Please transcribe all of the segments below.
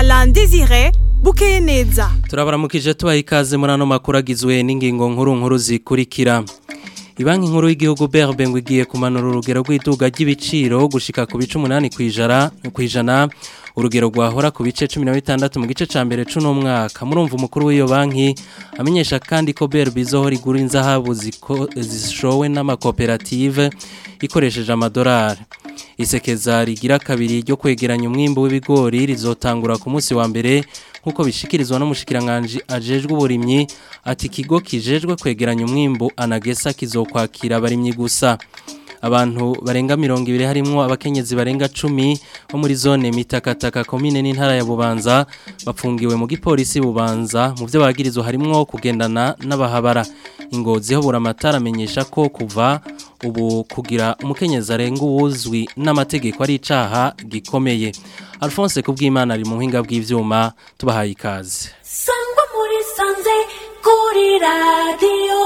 Alain Désiré bukeye neza turabaramukije tubaha ikaze muri ano makuru agizwe n'ingingo nkuru nkuru zikurikira Ibanki nkuru y'igihugu BRB ngo igiye kumanura urugero rw'iduga ry'ibiciro gushika ku bice 8 kwijana kwijana urugero rwahora ku bice 16 mu gice ca mbere c'uno mwaka murumva umukuru w'iyo banki amenyesha kandi ko BRB izohora igura inzahabu zishowe n'amakoperative ikoresheje amadolari isekeza rigira kabiri ryo kwegeranya umwimbo w'ibigori rizotangura ku munsi wa mbere nkuko bishikirizwa n'umushikiranganje ajejwe uburimyi ati ikigo kijejwe kwegeranya umwimbo anagesa kizokwakira abarimyi gusa abantu barenga mirongo ibiri harimwo abakenyezi barenga cumi bo muri zone mitakataka komine n'intara ya bubanza bapfungiwe mu gipolisi bubanza mu byo bagirizwa harimwo kugendana n'abahabara ingozi ho buramatara amenyesha ko kuva ubu kugira umukenyezi arenga uwuzwi n'amategeko ari icaha gikomeye Alphonse kubw'Imana ari mu buhinga bw'ivyuma tubahaye ikaze Sangwa muri sanze kuri radio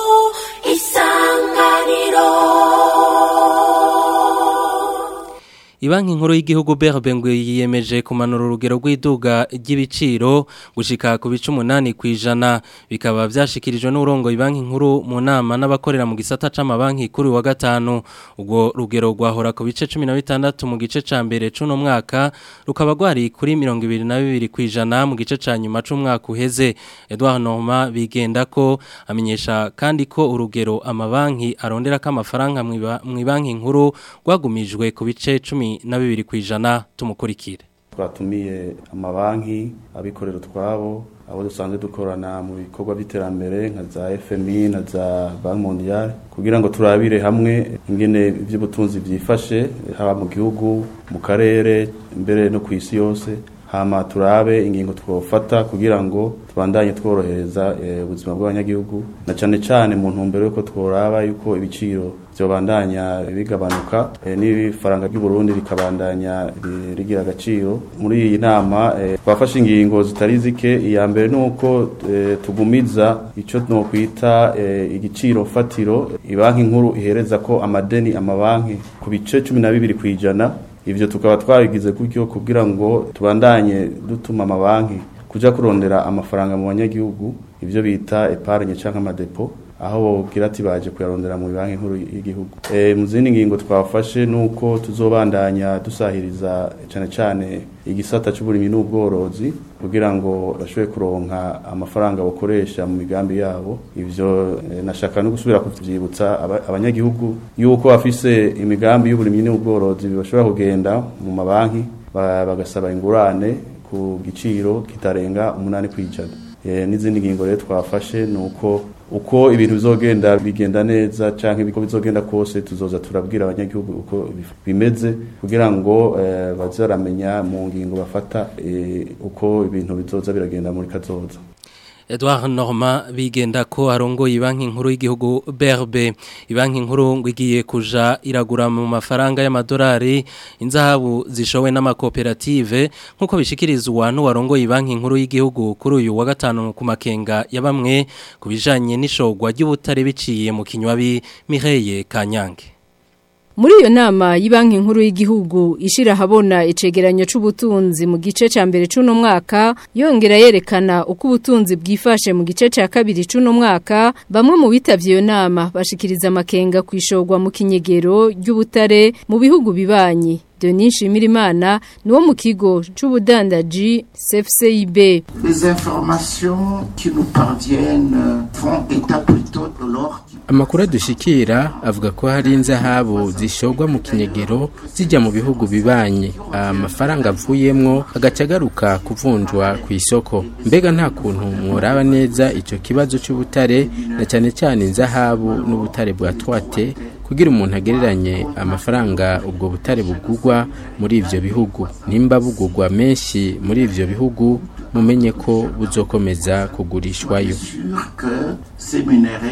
isanganiro Ibanki nkuru y'igihugu BRB ngo yiyemeje kumanura urugero rw'iduga ry'ibiciro gushika ku bice 8 kwijana bikaba byashikirijwe n'urongo ibanki nkuru mu nama n'abakorera mu gisata c'amabanki kuri wa gatanu ubwo rugero rwahora ku bice 16 mu gice ca mbere c'uno mwaka rukaba rwari kuri 22 kwijana mu gice ca nyuma c'umwaka uheze Edouard Norma bigenda ko amenyesha kandi ko urugero amabanki arondera ko amafaranga mu ibanki nkuru rwagumijwe ku bice 10 na bibiri ku ijana tumukurikire twatumiye amabanki abikorera utwabo abo dusanzwe dukorana mu bikorwa by'iterambere nka za FMI na za Banki Mondiale kugira ngo turabire hamwe ingene iby'ubutunzi byifashe haba mu gihugu mu karere mbere no ku isi yose hama turabe ingingo twofata kugira ngo tubandanye tworohereza ubuzima e, bw'abanyagihugu na cyane cyane mu ntumbero yuko tworaba yuko ibiciro byobandanya bigabanuka e, n'ifaranga ry'u Burundi rikabandanya rigira agaciro muri iyi nama e, twafashe ingingo zitari zike iya mbere nuko e, tugumiza ico no kwita e, igiciro fatiro ibanki nkuru ihereza ko amadeni amabanki ku bice 12 kwijana ivyo tukaba twabigize gutyo kugira ngo tubandanye dutuma amabanki kuja kurondera amafaranga mu banyagihugu ivyo bita epargne canke amadepo aho bogira ati baje kuyarondera mu banki nkuru y'igihugu e, mu zindi ngingo twafashe nuko tuzobandanya dusahiriza cane cane igisata c'uburimyi n'ubworozi kugira ngo bashobore kuronka amafaranga bakoresha mu migambi yabo ivyo e, nashaka no gusubira kuvyibutsa abanyagihugu yuko bafise imigambi y'uburimyi n'ubworozi bashobora kugenda mu mabanki bagasaba ingurane ku giciro kitarenga umunani kwijana e, n'izindi ngingo rero twafashe nuko uko ibintu bizogenda bigenda neza canke biko bizogenda kose tuzoza turabwira abanyagihugu uko bimeze kugira ngo eh, bazaramenya mu ngingo bafata eh, uko ibintu bizoza biragenda muri kazoza Edouard Norma bigenda ko arongoye ibanki nkuru y'igihugu BRB ibanki nkuru ngo igiye kuja iragura mu mafaranga y'amadolari inzahabu zishowe n'amakoperative nkuko bishikirizwa n'uwarongoye ibanki nkuru y'igihugu kuri uyu wa gatanu ku makenga ya bamwe kubijanye n'ishogwa ry'ubutare biciye mu kinywabi Mireye Kanyange Muri iyo nama y'ibanki nkuru y'igihugu ishira habona icegeranyo c'ubutunzi mu gice ca mbere c'uno mwaka yongera yerekana uko ubutunzi bwifashe mu gice ca kabiri c'uno mwaka bamwe mu bitavye iyo nama bashikiriza amakenga kwishogwa mu kinyegero ry'ubutare mu bihugu bibanyi Denis Shimirimana niwo mu kigo c'ubudandaji CFCIB Les informations qui nous parviennent font état plutôt de l'or Amakuru adushikira avuga ko hari inzahabu zishogwa mu kinyegero zijya mu bihugu bibanye amafaranga avuyemwo agaca agaruka kuvunjwa ku isoko mbega nta kuntu mworaba neza ico kibazo c'ubutare na cyane cyane inzahabu n'ubutare bwa twate kugira umuntu agereranye amafaranga ubwo butare bugugwa muri ivyo bihugu nimba bugugwa menshi muri ivyo bihugu mumenye ko buzokomeza kugurishwayo sûr que ces minéraux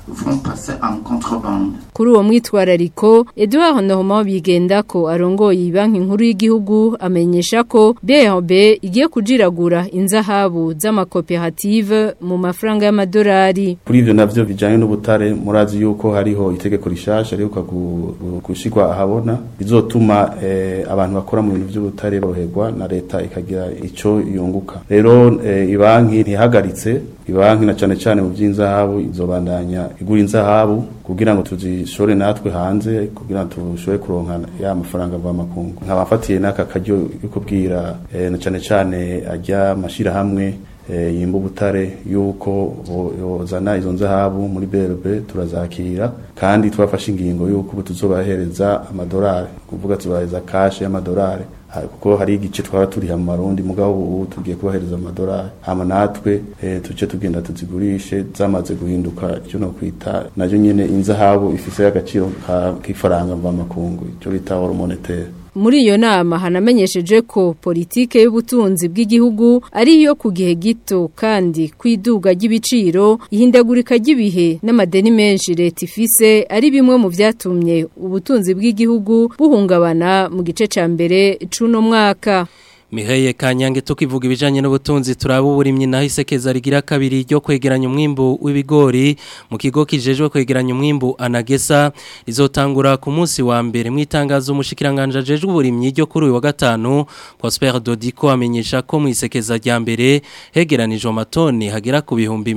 vont passer en contrebande. Kuri uwo mwitwarariko Edouard Normand bigenda ko arongoye banki nkuru y'igihugu amenyesha ko BRB igiye kujiragura inzahabu z'amakoperative mu mafaranga y'amadolari. kuri ivyo navyo bijanye n'ubutare murazi yuko hariho itegeko rishasha riheruka gu- gu- gushirwa ahabona bizotuma eh, abantu bakora mu bintu vy'ubutare boroherwa na leta ikagira ico yunguka rero eh, ibanki ntihagaritse ibanki na cane cane mu vy'inzahabu izobandanya igura inzahabu kugira ngo tuzishore natwe hanze kugira ngo tushobore kuronka ya mafaranga mva makungu nkabafatiye n'aka karyo yo kubwira eh, na cane cane ajya mashirahamwe eh, yimba ubutare yuko bo- yozana izo nzahabu muri BRB turazakira kandi twafashe ingingo yuko ubu tuzobahereza amadolari kuvuga tubahereza kashe y'amadolari Ha- kuko hari igice twara turiha mu marundi mugabo ubu tugiye kubahereza amadolari hama natwe eh, tuce tugenda tuzigurishe zamaze guhinduka icyo no kwita nayo nyene inzahabu ifise agaciro ka- k'ifaranga mva makungu ico bita oro monetaire Muri iyo nama hanamenyesheje ko politike y'ubutunzi bw'igihugu ari iyo ku gihe gito kandi kwiduga ry'ibiciro ihindagurika ry'ibihe n'amadeni menshi leta ifise ari bimwe mu vyatumye ubutunzi bw'igihugu buhungabana mu gice ca mbere c'uno mwaka. Miheye Kanyange tukivuga ibijanye n'ubutunzi turaba uburimyi naho isekeza rigira kabiri ryo kwegeranya umwimbu w'ibigori mu kigo kijejwe kwegeranya umwimbu anagesa rizotangura ku munsi wa mbere mu itangazo umushikiranganje ajejwe uburimyi ryo kuri uyu wa gatanu Prosper Dodiko amenyesha ko mu isekeza rya mbere hegeranijwe amatoni hagera ku bihumbi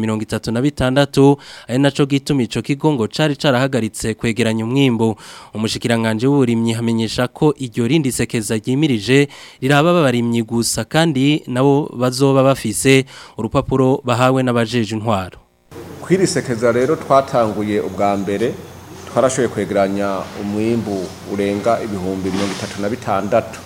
36 ari naco gituma ico kigo ngo cari carahagaritse kwegeranya umwimbu umushikiranganje w'uburimyi hamenyesha ko iryo rindi sekeza ryimirije riraba babarimyi gusa kandi nabo bazoba bafise urupapuro bahawe n'abajeje intwaro kwirisekeza rero twatanguye ubwa mbere twarashoboye kwegeranya umwimbu urenga ibihumbi mirongo itatu na bitandatu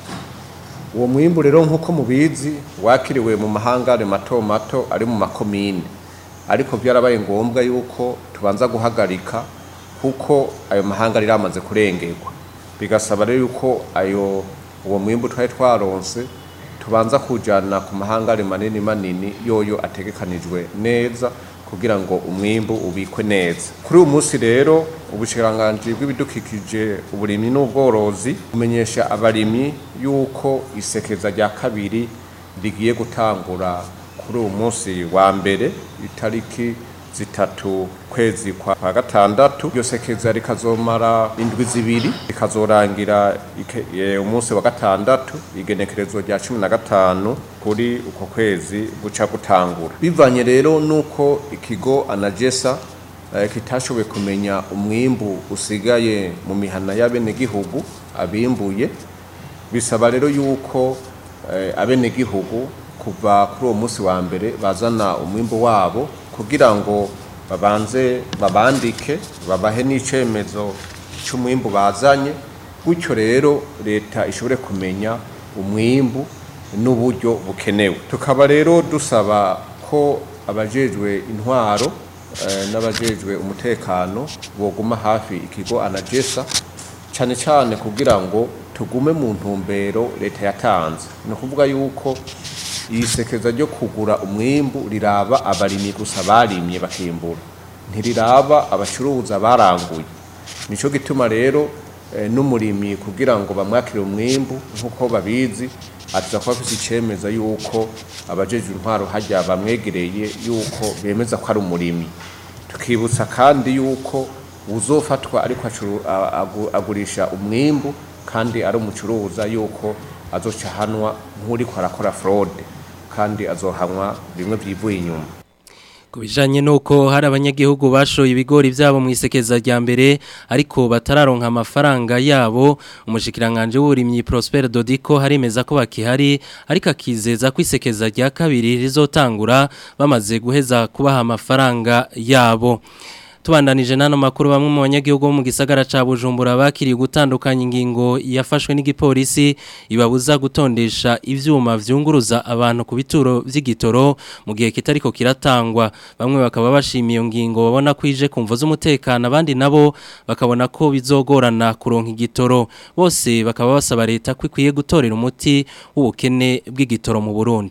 uwo mwimbu rero nk'uko mubizi wakiriwe mu mahangare mato mato ari mu makomine ariko byarabaye ngombwa yuko tubanza guhagarika kuko ayo mahangare yamaze kurengerwa bigasaba rero yuko ayo uwo mwimbu twari twaronse tubanza kujana ku mahangare manini manini yoyo ategekanijwe neza kugira ngo umwimbu ubikwe neza kuri uyu munsi rero ubushikiranganji bw'ibidukikije uburimyi n'ubworozi bumenyesha abarimyi yuko isekeza rya kabiri rigiye gutangura kuri uyu munsi wa mbere itariki zitatu kwezi kwa kwa gatandatu iryo sekeza rikazomara indwi zibiri rikazorangira ike- e, umunsi wa gatandatu igenekerezo rya cumi na gatanu kuri uko kwezi guca gutangura bivanye rero nuko ikigo anagesa eh, kitashoboye kumenya umwimbu usigaye mu mihana y'abenegihugu abimbuye bisaba rero yuko eh, abenegihugu kuva kuri uwo munsi wa mbere bazana umwimbu wabo kugira ngo babanze babandike babahe n'icemezo cy'umwimbu bazanye gutyo rero leta ishobore kumenya umwimbu n'uburyo bukenewe tukaba rero dusaba ko abajejwe intwaro eh, n'abajejwe umutekano boguma hafi ikigo anagesa cyane cyane kugira ngo tugume mu ntumbero leta yatanze ni ukuvuga yuko iyi sekeza ryo kugura umwimbu riraba abarimyi gusa barimye bakimbura ntiriraba abacuruza baranguye nicyo gituma rero eh, n'umurimyi kugira ngo bamwakire umwimbu nk'uko babizi aza kuba afite icemeza yuko abajeje intwaro hajya bamwegereye yuko bemeza ko ari umurimyi tukibutsa kandi yuko uzofatwa ariko acuru- a- agu- agurisha umwimbu kandi ari umucuruza yuko azoca ahanwa nk'uriko arakora fraude kandi azohanwa bimwe byivuye inyuma Ku bijanye nuko hari abanyagihugu bashoye ibigori vyabo mu isekeza rya mbere ariko batararonka amafaranga yabo umushikiranganje w'uburimyi Prosper Dodiko harimeza ko bakihari ariko akizeza ko isekeza rya kabiri rizotangura bamaze guheza kubaha amafaranga yabo Tubandanije nano makuru bamwe mu banyagihugu bo mu gisagara ca Bujumbura bakiriye gutandukanya ingingo yafashwe n'igipolisi ibabuza gutondesha ivyuma vyunguruza abantu ku bituro vy'igitoro mu gihe kitariko kiratangwa bamwe bakaba bashimiye iyo ngingo babona kwije kumvo z'umutekano abandi nabo bakabona ko bizogorana kuronka igitoro bose bakaba basaba leta ko ikwiye gutorera umuti w'ubukene bw'igitoro mu Burundi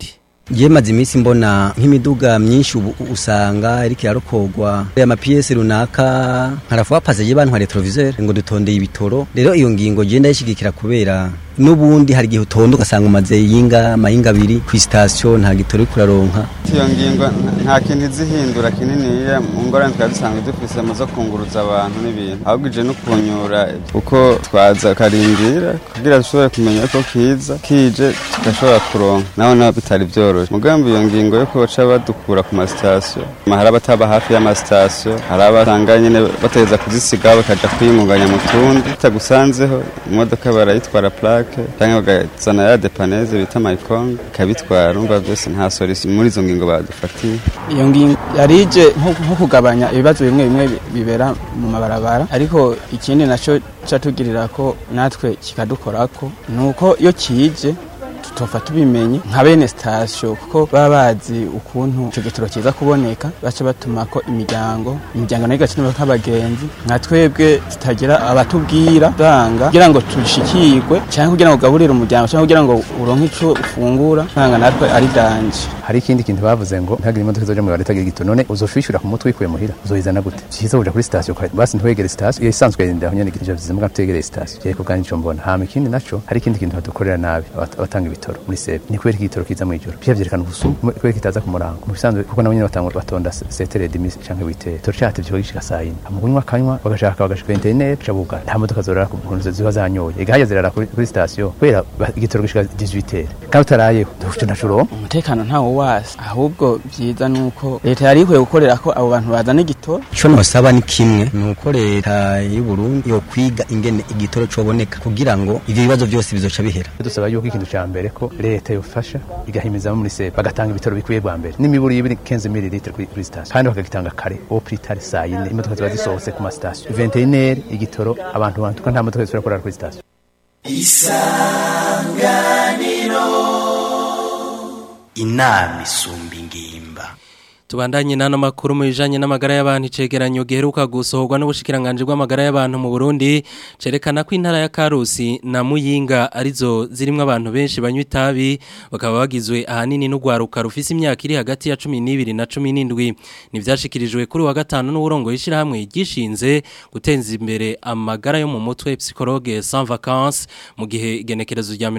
Ngiye maze iminsi mbona nk'imiduga myinshi ubu usanga iriko irarokogwa amapiyesi runaka nkarafuba paze je bantware televiseur ngo dutondeye ibitoro rero iyo ngingo je ndayishigikira kubera n'ubundi hari igihe utonda ugasanga umaze yinga mayinga abiri ku station nta gitoro uriko uraronka iyo ngingo nta kintu izihindura kininiya mu ngorane twari dusanzwe dufise mu zo kunguruza abantu n'ibintu ahubwo ije no kunyura uko twaza karindira kugira dushobore kumenya ko kiza kije tugashobora kuronka naho naho bitari vyoroshe mugambi iyo ngingo yo kuca badukura ku masitasiyo hari abataba hafi y'amasitasiyo hari abasanga nyene bategeza kuzisigaho bakaja kwiyungunganya mu tundi bitagusanzeho imodoka barayitwara plaque canke bagazana ya depaneze bita mayikong ikabitwara umva vyose nta solution muri izo ngingo badufatiye iyo ngingo yarije nko kugabanya ibibazo bimwe bimwe bibera mu mabarabara ariko ikindi naco catugirira ko natwe kikadukorako nuko iyo kije tutofa tubimenye nka bene sitasiyo kuko baba bazi ukuntu icyo gitoro kiza kuboneka baca batuma ko imiryango imiryango nayo igakenerwa nk'abagenzi nka twebwe tutagira abatubwira banga kugira ngo dushikirwe cyangwa kugira ngo ugaburire umuryango cyangwa kugira ngo uronke icyo ufungura ntanga natwe ari danje hari ikindi kintu bavuze ngo ntihagire imodoka zoja mu bareta itagira igitoro none uzoshishura ku mutwe wikuye muhira uzoyizana gute cyiza uja kuri sitasiyo basi ntiwegere sitasiyo iyo isanzwe yenda aho nyene igitoro vyiza muga tutegereye sitasiyo reko kandi ico mbona hama ikindi naco hari ikindi kintu badukorera nabi abatanga ibitoro muri sebe ni kubera igitoro kiza mu ijoro pia vyerekana ubusumu kubera kitaza ku murango mu bisanzwe kuko nabo nyene batanga batonda setere demisi canke witere toro catevye ko gishika saa yine mu kunywa kanywa bagashaka bagashika interinete ca bugara nta modoka zorara ku nkunzi ziba zanyoye ega hajya zirara kuri, kuri sitasiyo kubera igitoro gishika 18 kandi utarayeho ntuco naco uronka umutekano ntawo wasi ahubwo vyiza nuko leta yari ikwiye gukorera ko abo bantu bazana igitoro ico nosaba ni kimwe nuko leta y'u Burundi yo kwiga ingene igitoro coboneka kugira ngo ivyo bibazo vyose bizoca bihera dusaba yuko ikintu ca mbere ko leta yofasha igahimiza muri sepa bagatanga ibitaro bikwiye bwa mbere n'imiburi y'ibiri 15 ml kuri kuri station kandi bakagitanga kare au plus tard saa yine imodoka ziba zisohotse ku ma station 21 igitoro abantu bantu nta modoka zisubira kurara kuri station isanganiro inama isumba ingimba Tubandanye nano makuru mu bijanye n'amagara y'abantu icegeranyo giheruka gusohorwa n'ubushikiranganje bw'amagara y'abantu mu Burundi cerekana ko intara ya Karusi na Muyinga arizo zirimwe abantu benshi banywa itabi bakaba bagizwe ahanini n'ugwaruka rufise imyaka iri hagati ya 12 na 17 nivyashikirijwe kuri wa gatanu n'uburongo yishirahamwe gishinze gutenza imbere amagara yo mu mutwe psychologue sans vacances mu gihe igenekerezo rya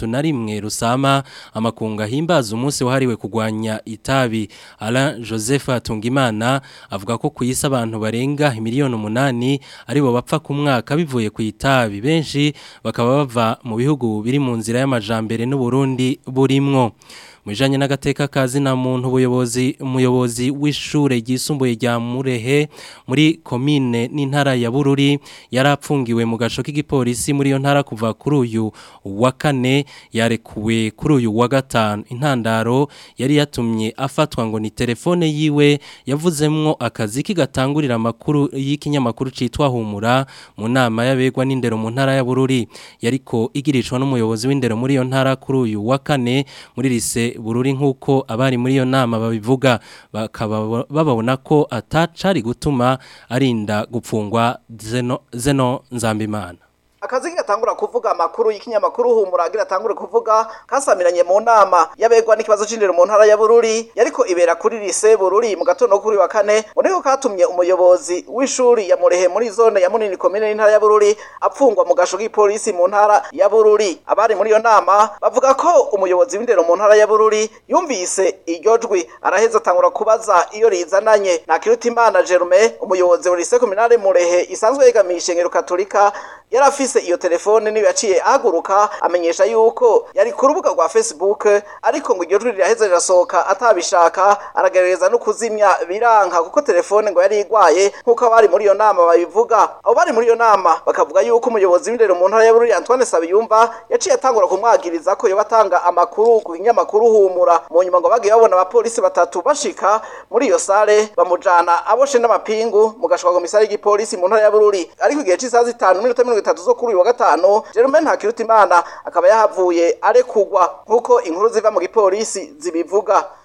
31 rusama amakunga himbaza umunsi wahariwe kugwanya itabi Alain Joseph Atungimana avuga ko kuyisa abantu barenga miliyoni umunani aribo bapfa ku mwaka bivuye ku itabi benshi bakaba bava mu bihugu biri mu nzira y'amajambere n'u Burundi burimwo Mujanye n'agateka kazi na muntu ubuyobozi umuyobozi w'ishure ryisumbuye rya Murehe muri commune n'intara ya Bururi yarapfungiwe mu gasho k'igipolisi muri yo ntara kuva kuri uyu wa kane yarekuwe kuri uyu wa gatanu intandaro yari yatumye afatwa ngo ni telefone yiwe yavuzemwo akazi kigatangurira amakuru y'ikinyamakuru citwa Humura mu nama y'abegwa n'indero mu ntara ya Bururi yariko igirishwa n'umuyobozi w'indero muri yo ntara kuri uyu wa kane muri lise bururi nk'uko abari muri iyo nama babivuga bakaba babona ko atacari gutuma arinda gupfungwa zeno, zeno nzambimana akazi gatangura kuvuga amakuru y'ikinyamakuru humura agira atangure kuvuga kasamiranye mu nama yabegwa n'ikibazo c'indero mu ntara ya Bururi yariko ibera kuri lise Bururi mu gatondo kuri wa kane niko katumye umuyobozi w'ishuri ya Murehe muri zone ya Munini komine y'intara ya Bururi apfungwa mu gasho k'ipolisi mu ntara ya Bururi abari muri iyo nama bavuga ko umuyobozi w'indero mu ntara ya Bururi yumvise iryo jwi araheza atangura kubaza iyo rizananye na Kirutimana Jerome umuyobozi wa lise kominale Murehe isanzwe yegamisha ngero katolika yarafise iyo telefone niyo yaciye ahaguruka amenyesha yuko yari ku rubuga rwa Facebook ariko ngo iryo jwi riraheze rirasohoka atabishaka aragerageza no kuzimya biranka kuko telefone ngo yari igwaye nkuko abari muri iyo nama babivuga abo bari muri iyo nama bakavuga yuko umuyobozi w'indero mu ntara ya Bururi Antoine Sabiyumva yaciye atangura kumwagiriza ko yoba atanga amakuru ku kinyamakuru humura mu nyuma ngo bagiye babona abapolisi batatu bashika muri iyo sale bamujana aboshe n'amapingu mu gashwa komisari y'igipolisi mu ntara ya Bururi ariko igihe c'isaha zitanu n'iminota mirongo itatu zo kuri uyu wa gatanu Jerome Ntakirutimana akaba yahavuye arekugwa nkuko inkuru ziva mu gipolisi zibivuga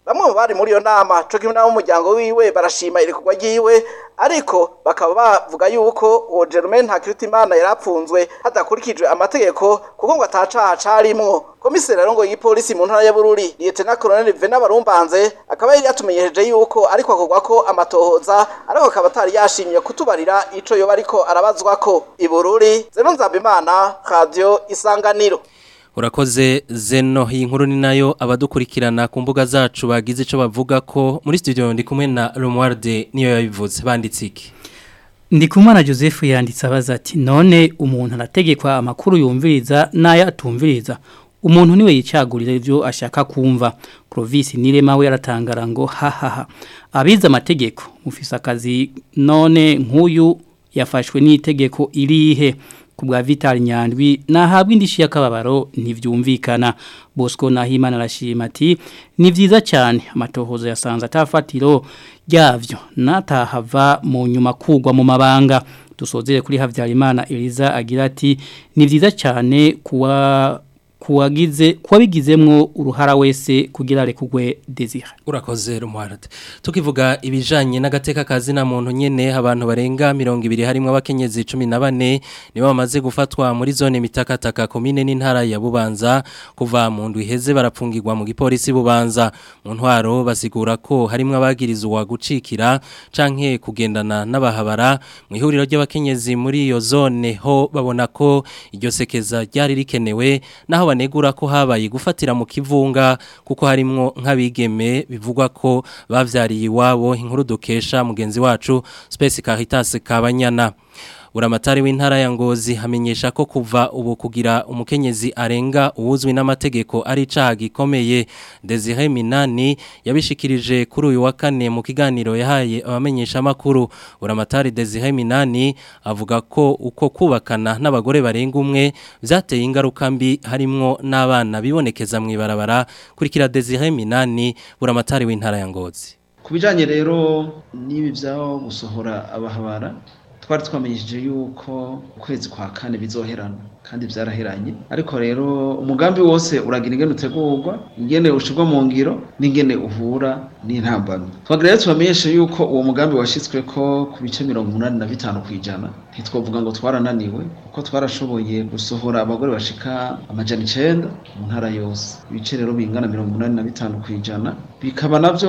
bamwe mu bari muri iyo nama co kimwe n'abo mu muryango wiwe barashima irekurwa ryiwe ariko bakaba bavuga yuko uwo Germain Ntakirutimana yarapfunzwe hadakurikijwe amategeko kuko ngo atacaha carimwo komiseri rero ngo y'ipolisi mu ntara ya Bururi Lieutenant Colonel Vena Barumbanze akaba yari yatumenyereje yuko ariko akorwa ko amatohoza ariko akaba atari yashimye kutubarira ico yoba ariko arabazwa ko i Bururi Zeno Nzabimana Radio Isanganiro Urakoze zeno iyi nkuru ni nayo abadukurikirana ku mbuga zacu bagize ico bavuga ko muri studio ndi kumwe na Romualde niyo yabivuze banditse iki Ndikumana Joseph yanditse abaza ati none umuntu arategekwa amakuru yumviriza n'aya atumviriza umuntu niwe yicagurira ivyo ashaka kumva Provis Nirema we yaratangara ngo hahaha abiza amategeko mufise akazi none nk'uyu yafashwe n'itegeko irihe kubwa Vital Nyandwi nahabwa indishi y'akababaro ntivyumvikana Bosco Nahimana arashima ati ni vyiza cyane amatohozo yasanze atafatiro ryavyo natahava mu nyuma kugwa mu mabanga dusozere kuri Havyarimana Eliza agira ati ni vyiza cyane kuwa kuwagize kuwabigizemwo uruhara wese kugira rekugwe desire urakoze rumwarate tukivuga ibijanye n'agateka kazi na muntu nyene abantu barenga 200 harimo abakenyezi 14 nibo bamaze gufatwa muri zone mitakataka komine n'intara ya Bubanza kuva mu ndwi heze barapfungirwa mu gipolisi Bubanza mu ntwaro basigura ko harimo abagirizwa gucikira canke kugendana n'abahabara mu ihuriro ry'abakenyezi muri iyo zone ho babona ko iryo sekeza ryari rikenewe naho banegura ko habaye gufatira mu kivunga kuko harimwo nk'abigeme bivugwa ko bavyariye iwabo inkuru dukesha mugenzi wacu Space Caritas Kabanyana Uramatari w'intara ya Ngozi hamenyesha ko kuva ubu kugira umukenyezi arenga uwuzwi n'amategeko ari caha gikomeye Desire Minani yabishikirije kuri uyu wa kane mu kiganiro yahaye abamenyesha makuru Uramatari Desire Minani avuga ko uko kubakana n'abagore barenga umwe vyateye ingaruka mbi harimwo n'abana bibonekeza mu ibarabara kurikira Desire Minani Uramatari w'intara ya Ngozi Kubijanye rero n'ibi vyaho gusohora abahabara twari twamenyesheje yuko ukwezi kwa kane bizoherana kandi byaraheranye ariko rero umugambi wose uragira ingene utegurwa ingene ushirwa mu ngiro n'ingene uhura n'intambamyi twagira rero tubamenyeshe yuko uwo mugambi washyizwe ko ku bice mirongo umunani na bitanu ku ijana ntitwavuga ngo twarananiwe kuko twarashoboye gusohora abagore bashika amajana icenda mu ntara yose ibice rero bingana mirongo umunani na bitanu ku ijana bikaba navyo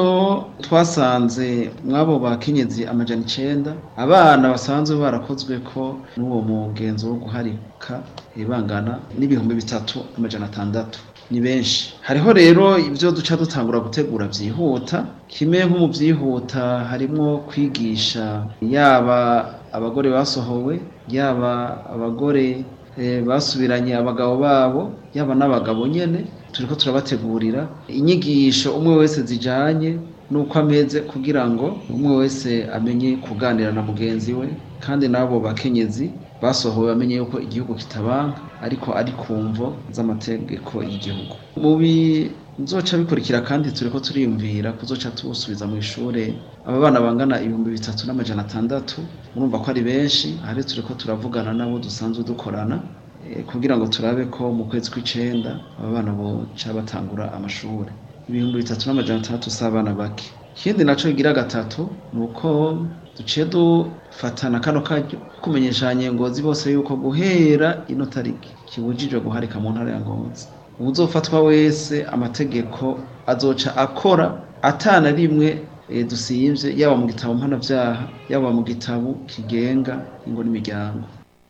twasanze mw'abo bakenyezi amajana icenda abana basanzwe barakozwe ko n'uwo mugenzo wo guharika ibangana n'ibihumbi bitatu amajana atandatu ni benshi hariho rero ibyo duca dutangura gutegura byihuta kimwe nko mu byihuta harimo kwigisha yaba abagore basohowe yaba abagore basubiranye abagabo babo yaba n'abagabo nyine turi ko turabategurira inyigisho umwe wese zijyanye n'uko ameze kugira ngo umwe wese amenye kuganira na mugenzi we kandi n'abo bakenyezi basohowe bamenye yuko igihugu kitabanka ariko ari ku mvo z'amategeko y'igihugu mu bizoca bikurikira kandi turi ko turiyumvira kuzoca tubusubiza mu ishure aba bana bangana ibihumbi bitatu n'amajana atandatu murumva ko ari benshi ahari turi ko turavugana nabo dusanzwe dukorana kugira ngo turabe ko mu kwezi kw'icenda aba bana boca batangura amashuri ibihumbi bitatu n'amajana atandatu si abana bake ikindi naco kigira gatatu ni uko duciye dufatana kano karyo kumenyesha ngozi bose yuko guhera ino tariki kibujijwe guharika mu ntara ya ngozi uzofatwa wese amategeko azoca akora atana rimwe e, dusiyivye yaba mu gitabo mpanavyaha yaba mu gitabo kigenga ingo n'imiryango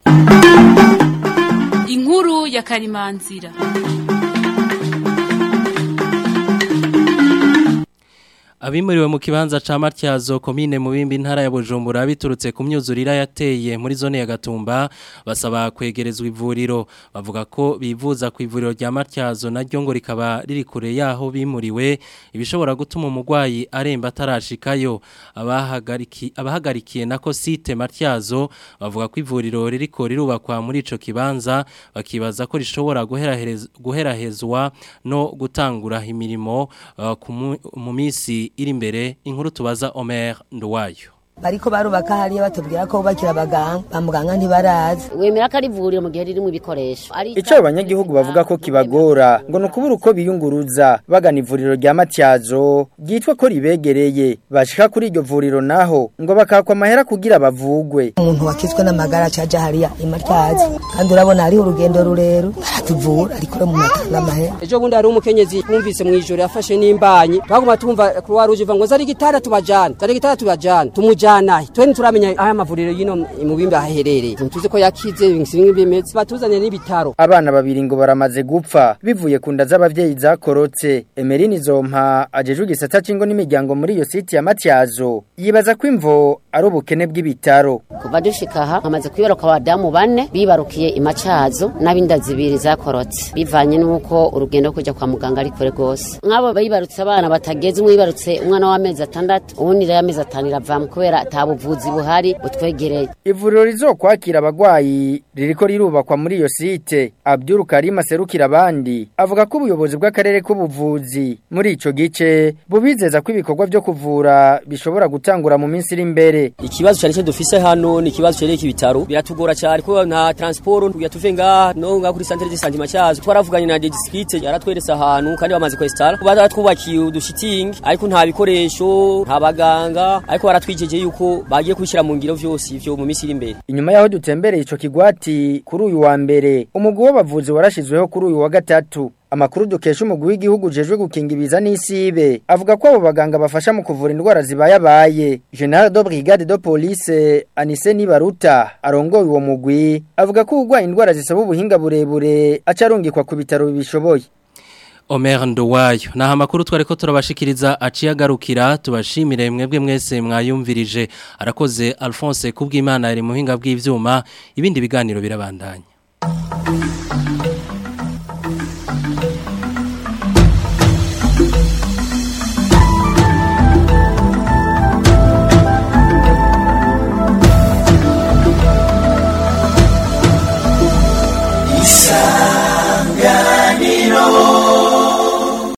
inkuru ya karimanzira Abimuriwe mu kibanza ca Matyazo komine mu bimbi ntara ya Bujumbura biturutse ku myuzurira yateye muri zone ya Gatumba basaba kwegerezwa ivuriro bavuga ko bivuza ku ivuriro rya Matyazo naryo ngo rikaba riri kure yaho bimuriwe ibishobora gutuma umugwayi aremba atarashikayo abahagariki abahagarikiye nako site Matyazo bavuga ko ivuriro ririko rirubakwa muri ico kibanza bakibaza ko rishobora guherahezwa no gutangura imirimo uh, mu minsi iri imbere inkuru tubaza Omer Nduwayo bariko barubaka hariya batubwira ko bubakira abaganga ba muganga ntibarazi wemera ko ari ivuriro mu gihe ririmo ibikoresho icyo abanyagihugu bavuga ko kibagora ngo ni ukubura uko biyunguruza bagana ivuriro rya matyazo ryitwa ko ribegereye bashika kuri iryo vuriro naho ngo bakakwa amahera kugira bavugwe umuntu wakizwe n'amagara caja hariya imatyazo kandi urabona hariho urugendo rurero aratuvura ariko mu matanga amahera ejo bundi hari umukenyezi twumvise mu ijoro yafashe n'imbanyi twaguma tumva croix rouge iva ngo zari gitara tubajana zari gitara tubajana tumujana twe ntituramenya aho amavuriro y'ino mu bimbi aherereye tuzi ko yakize bimwe bimeze batuzanye n'ibitaro abana babiri ngo baramaze gupfa bivuye ku nda z'abavyeyi zakorotse Emeline Zompa ajejwe igisata cingo n'imiryango muri iyo site ya Matyazo yibaza ko imvo ari ubukene bw'ibitaro kuva dushika aha hamaze kwibaruka abadamu bane bibarukiye imacazo n'abinda zibiri zakorotse bivanye n'uko urugendo kujya kwa muganga ari kure rwose nk'abo bibarutse abana batageze umwe yibarutse umwana w'amezi atandatu uwundi rero amezi atanu iravamo kubera ata buvuzi buhari butwegereye ivuriro rizokwakira abagwayi ririko rirubakwa muri iyo site Abdul Karim aserukira abandi avuga ko ubuyobozi bw'akarere k'ubuvuzi muri ico gice bubizeza ko ibikorwa byo kuvura bishobora gutangura mu minsi iri imbere ikibazo cyane cyo dufise hano ni ikibazo cereye ibitaro biratugora cyane ko nta transport kuya tuve ngaha no ngaha kuri centre de santé macyazo twaravuganye na district yaratweretse ahantu kandi bamaze kwestara baratwubakiye udushitingi ariko nta bikoresho nta baganga ariko baratwijeje yuko bagiye kubishyira mu ngiro vyose ivyo mu minsi iri imbere inyuma yaho dutembereye ico kigwati kuri uyu wa mbere umugwi w'abavuzi warashizweho kuri uyu wa gatatu Amakuru dukesha umugwi w'igihugu jejwe gukinga ibiza n'isibe avuga ko abo baganga bafasha mu kuvura indwara zibayabaye General de Brigade de Police Anise Nibaruta arongoye uwo mugwi avuga ko ugwa indwara zisaba ubuhinga burebure acarungikwa ku bitaro bibishoboye Omer Nduwayo naha makuru twariko turabashikiriza aciye agarukira tubashimire mwebwe mwese mwayumvirije arakoze Alphonse kubw'Imana ari muhinga bw'ivyuma ibindi biganiro birabandanya